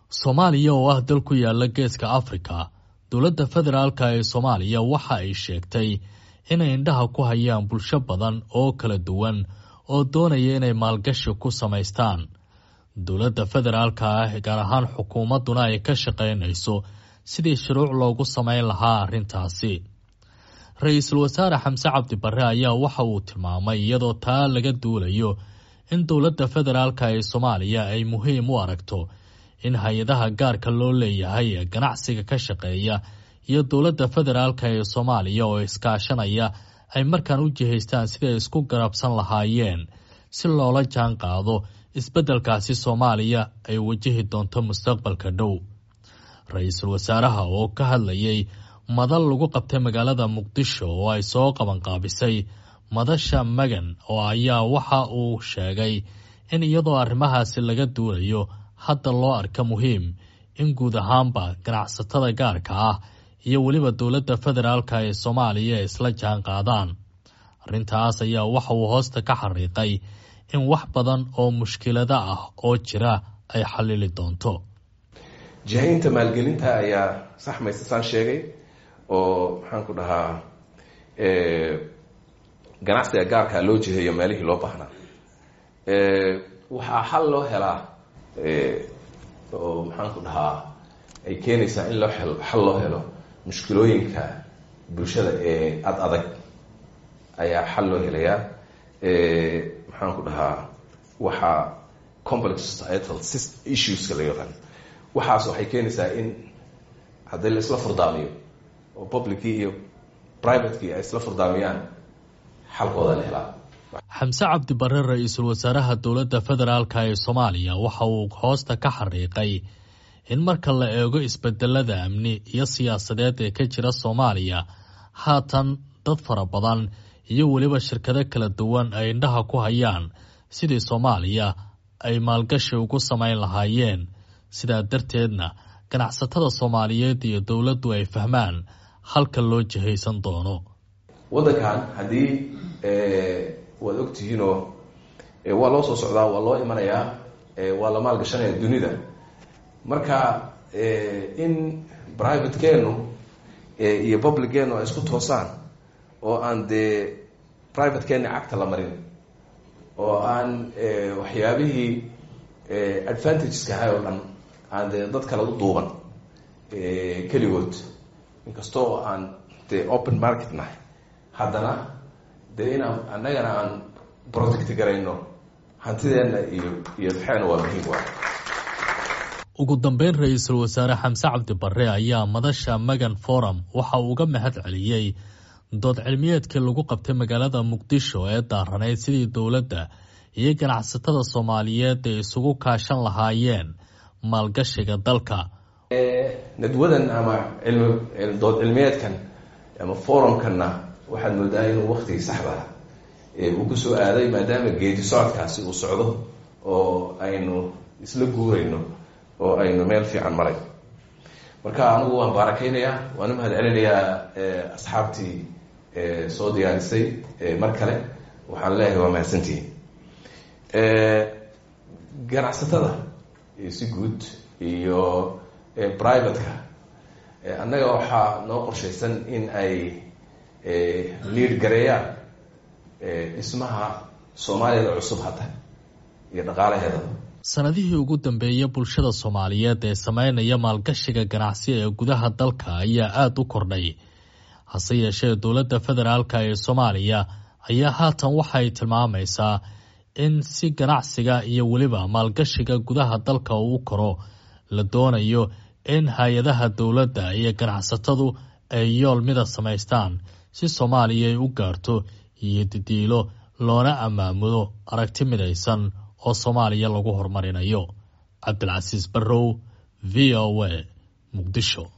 soomaaliya oo ah dal ku yaala geeska afrika dowladda federaalka ee soomaaliya waxa ay sheegtay inay indhaha ku hayaan bulsho badan oo kala duwan oo doonaya inay maalgashi ku samaystaan dowladda federaalka ah gaar ahaan xukuumadduna ay ka shaqaynayso sidii shuruuc loogu samayn lahaa arrintaasi ra-iisul wasaare xamse cabdi barre ayaa waxa uu tilmaamay iyadoo taa laga duulayo in dowladda federaalka ee soomaaliya ay muhiim u aragto in hay-adaha gaarka loo leeyahay ee ganacsiga ka shaqeeya iyo dowladda federaalka ee soomaaliya oo iskaashanaya ay markaan u jihaystaan siday isku garabsan lahaayeen si loola jaan qaado isbeddelkaasi soomaaliya ay wajahi doonto mustaqbalka dhow ra-iisul wasaaraha oo ka hadlayay madal lagu qabtay magaalada muqdisho oo ay soo qabanqaabisay madasha magan oo ayaa waxa uu sheegay in iyadoo arrimahaasi laga duulayo hadda loo arka muhiim in guud ahaanba ganacsatada gaarka ah iyo weliba dowladda federaalka ee soomaaliya isla jaan qaadaan arrintaas ayaa waxa uu hoosta ka xariiqay in wax badan oo mushkilada ah oo jira ay xalili doonto jihaynta maalgelinta ayaa saxmaysa saan sheegay oo maxaan ku dhahaa ganacsiga gaarkaa loo jiheeyo meelihii loo baahnaa waxaa xal loo helaa oo maxaan ku dhahaa ay keenaysaa in loo hel xal loo helo mushkilooyinka bulshada ee ad adag ayaa xal loo helayaa maxaan ku dhahaa waxaa complex societal issueska la yaqaan waxaas waxay keenaysaa in haddii la isla furdaamiyo oo publickii iyo privatekii ay isla furdaamiyaan xalkooda la helaa xamse cabdi barre ra-iisul wasaaraha dowladda federaalka ee soomaaliya waxa uu hoosta ka xariiqay in marka la eego isbedelada amni iyo siyaasadeed ee ka jira soomaaliya haatan dad fara badan iyo weliba shirkado kala duwan ay indhaha ku hayaan sidii soomaaliya ay maalgashi ugu samayn lahaayeen sidaa darteedna ganacsatada soomaaliyeed iyo dowladdu ay fahmaan halka loo jihaysan doono waddankan haddii waad ogtihiinoo waa loo soo socdaa waa loo imanayaa waa la maalgashanaya dunida marka in privatekeenu iyo publiceenu ay isku toosaan oo aan dee privatekeeni cagta la marin oo aan waxyaabihii advantageska ahay oo dhan aan dee dad kale u duuban keligood inkastoo aan dee open market nahay haddana dee inaan annagana aan protect garayno hantideenna iyo iyo maxeena waa muhiim wa ugu dambeyn ra-iisul wasaare xamse cabdi barre ayaa madasha magan forum waxa uu uga mahad celiyey dood cilmiyeedkii lagu qabtay magaalada muqdisho ee daaranayd sidii dowladda iyo ganacsatada soomaaliyeed ay isugu kaashan lahaayeen maalgashiga dalka nadwadan ama cilmi dood cilmiyeedkan ama forumkanna waxaad moodaa inuu waktigii saxda ah uu ku soo aaday maadaama geedi socodkaasi uu socdo oo aynu isla guurayno oo aynu meel fiican maray marka anigu waan baarakeynayaa waan u mahad celinayaa asxaabtii soo diyaarisay mar kale waxaan leeyahay waa mahadsantihiin ganacsatada si guud iyo privateka annaga waxaa noo qorshaysan in ay liid gareeyaan dhismaha soomaaliyada cusub hadda iyo dhaqaalaheedaba sanadihii ugu dambeeyay bulshada soomaaliyeed ee sameynaya maalgashiga ganacsi ee gudaha dalka ayaa aada u kordhay hase yeeshee dowladda federaalka ee soomaaliya ayaa haatan waxay tilmaamaysaa in si ganacsiga iyo weliba maalgashiga gudaha dalka uu koro la doonayo in hay-adaha dowladda iyo ganacsatadu ay yool mida samaystaan si soomaaliya ay u gaarto iyo didiilo loona ammaamudo aragti midaysan oo soomaaliya lagu horumarinayo cabdilcasiis barrow v o a muqdisho